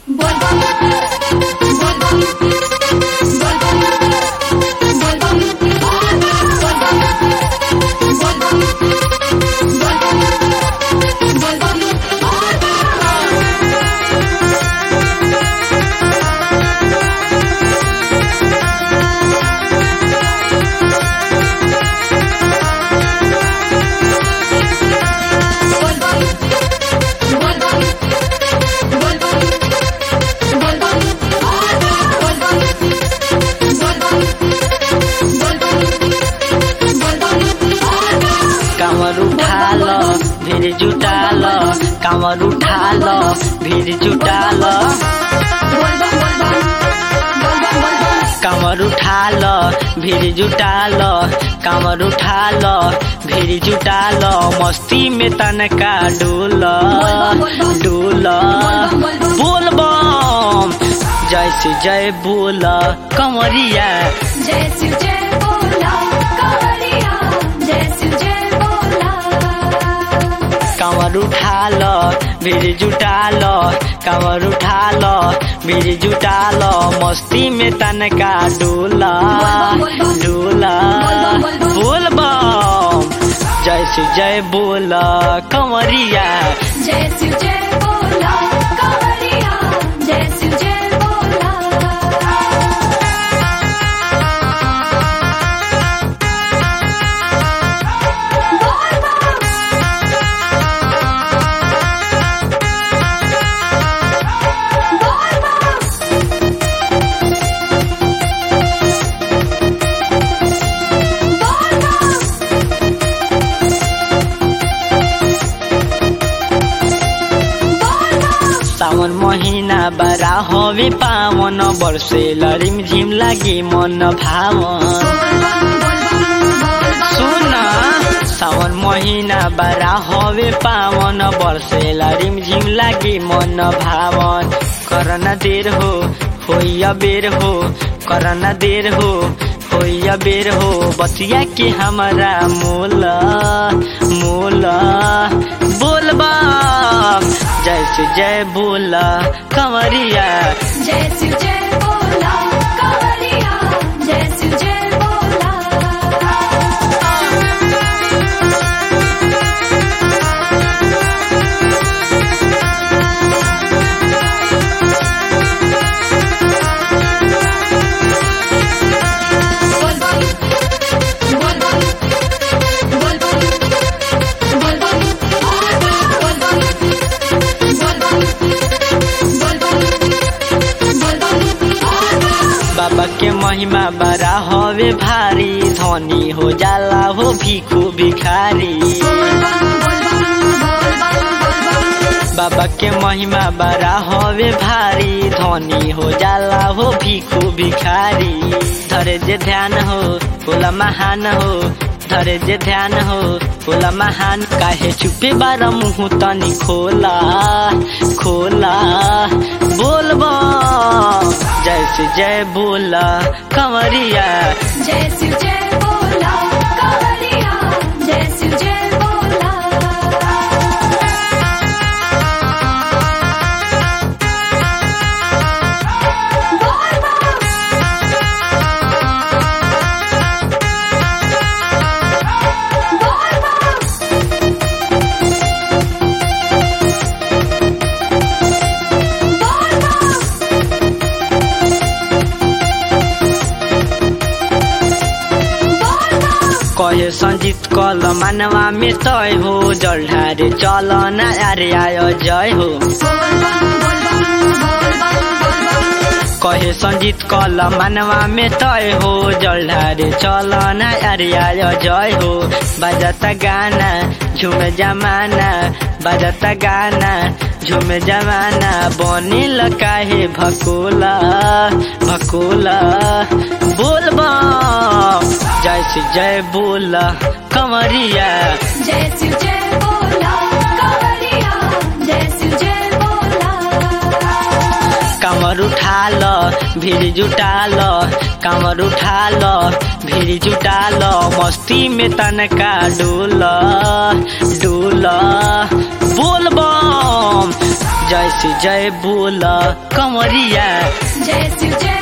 कामर उठाल भीड़ जुटाल कामर उठाल भीड़ जुटाल कामर उठाल भीड़ जुटाल कामर उठाल भीड़ जुटाल मस्ती में तनका डोल डोल बोल बम जय से जय बोल कमरिया जय शिव जय बोला कावड़िया जय शिव जय बोला कांवर उठाल भीड़ जुटाल कांवर उठाल भीड़ जुटाल मस्ती में तनका डोला डोला बोल बम जय से जय बोल कंवरिया जय शिव जय बोला कावड़िया जय शिव जय बोला सावन महीना बड़ा हवे पावन वर्षे लरिम झिम लागे मन भावन सुन सावन महीना बड़ा हवे पावन वर्षे लरिम झिम लागे मन भावन करना देर हो होइया बेर हो करना देर हो होइया बेर हो बतिया के हमारा मोला मोला बोलबा जय से जय बोला कंवरिया जय शिव जय बोला कावड़िया जय शिव जय बोला बाबा के महिमा बड़ा हवे भारी धनी हो जाला हो भीखू भिखारी बाबा के महिमा बड़ा हवे भारी धनी हो जाला हो भीखू भिखारी धरे जे ध्यान हो बोला महान हो धरे जे ध्यान हो बोला महान काहे चुपे बारा मुंह तनी खोला खोला बोलबा जय से जय बोला कंवरिया जय शिव जय बोला कावड़िया जय शिव जय बोला कहे संजीत कल मानवा में तय हो जलढारे चल न अरे आयो जय हो कहे संजीत कल मानवा में तय हो जलढारे चल न अरे आयो जय हो बजता गाना झुम जमाना बजता गाना झुम जमाना बनिल काहे भकोला भकोला बोलबा जय से जय बोला कंवरिया जय शिव जय बोला कावड़िया जय शिव जय बोला कमर उठाल भीड़ जुटाल कमर उठाल भीड़ जुटाल मस्ती में तनका डोल डोल बोल बम जय से जय बोला कंवरिया जय शिव जय